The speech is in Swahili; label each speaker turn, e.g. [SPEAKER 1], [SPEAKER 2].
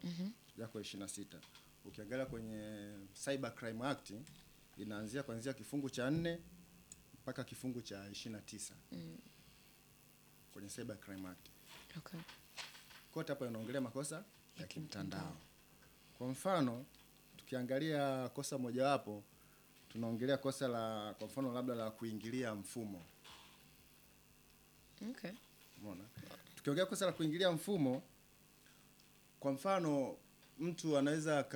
[SPEAKER 1] yako 26. Ukiangalia kwenye Cyber Crime Act inaanzia kuanzia kifungu cha nne mpaka kifungu cha 29 kwenye Cyber Crime Act.
[SPEAKER 2] Okay.
[SPEAKER 1] Kote hapo inaongelea makosa ya kimtandao. Kwa mfano, tukiangalia kosa mojawapo tunaongelea kosa la kwa mfano labda la kuingilia mfumo.
[SPEAKER 2] Okay.
[SPEAKER 1] Umeona? Tukiongea kosa la kuingilia mfumo, kwa mfano mtu anaweza aka